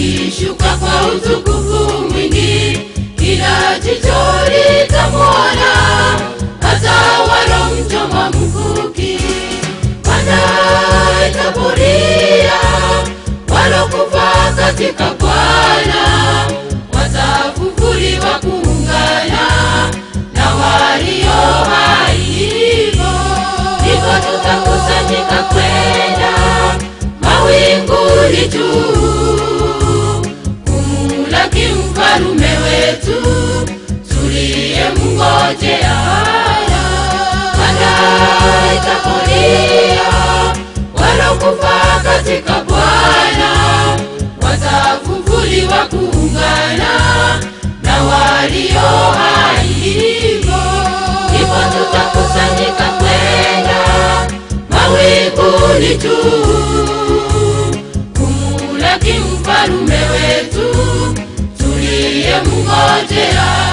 akishuka kwa utukufu mwingi, kila jicho litamwona, hata walomchoma mkuki wanaitaburia walokufa katika Bwana watafufuliwa kuungana na walio hai. Hivyo ndivyo tutakusanyika kwenda mawinguni juu kumlaki mfalume wetu tuliyemngojea. Baadaye itapolia walokufa katika Bwana watafufuliwa kuungana na walio hai. Hivyo hivyo tutakusanyika kwenda mawinguni juu kumlaki mfalume wetu tuliyemngojea.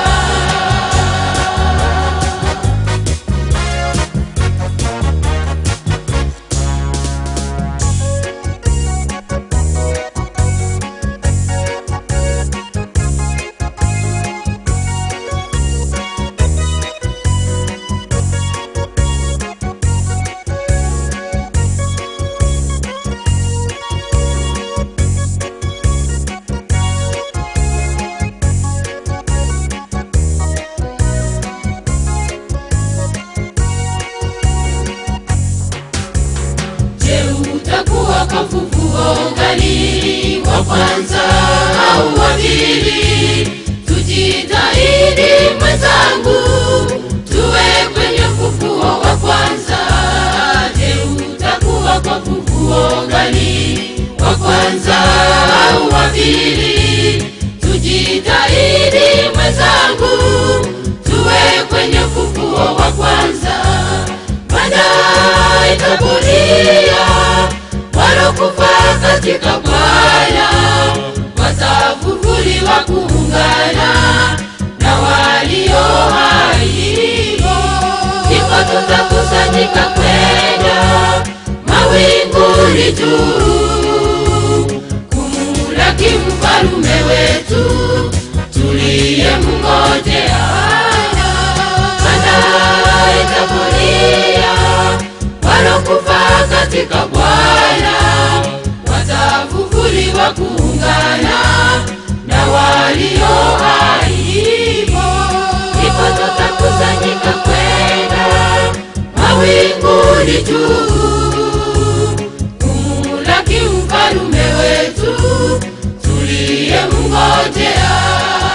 Je, utakuwa kwa ufufuo gani, wa kwanza au wa pili? Tujitahidi mwenzangu, tuwe kwenye ufufuo wa kwanza. Je, utakuwa kwa ufufuo gani, wa kwanza au wa pili? Tujitahidi mwenzangu, tuwe kwenye ufufuo wa kwanza baadaye itapolia walokufa katika Bwana watafufuliwa kuungana na walio hai. Hivyo ndipo tutakusanyika kwenda mawinguni juu kumlaki mfalume wetu tuliyemngojea. Baadaye itapolia walokufa katika Bwana watafufuliwa kuungana na walio hai. Hivyo ndipo tutakusanyika kwenda mawinguni juu kumlaki mfalume wetu tuliyemngojea.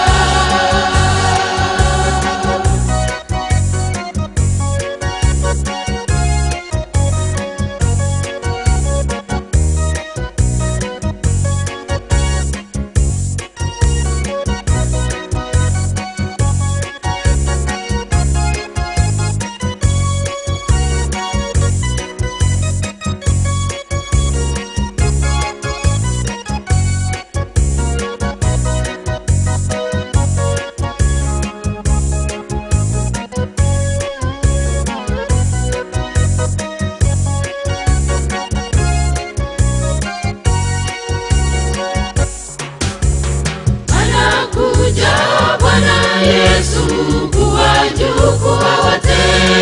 anakuja Bwana Yesu kuwachukua wote,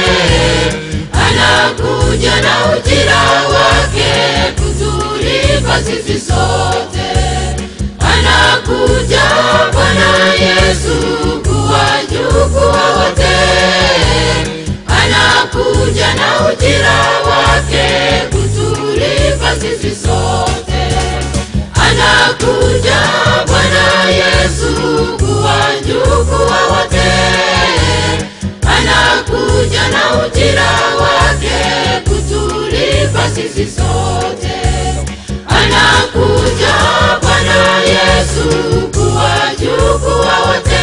anakuja na ujira wake kutulipa sisi sote. Anakuja Bwana Yesu kuwachukua wote, anakuja na ujira wake kutulipa sisi sote anakuja Bwana Yesu kuwachukua wote, anakuja na ujira wake kutulipa sisi sote. Anakuja Bwana Yesu kuwachukua wote,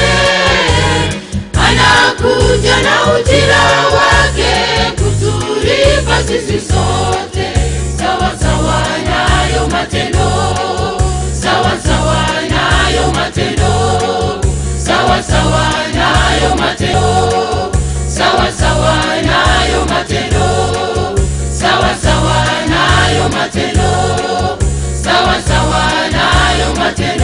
anakuja na ujira wake kutulipa sisi sote, sawa sawa nayo matendo sawa sawa nayo matendo, sawa sawa nayo matendo, sawa sawa nayo matendo, sawa sawa nayo matendo, sawa sawa nayo matendo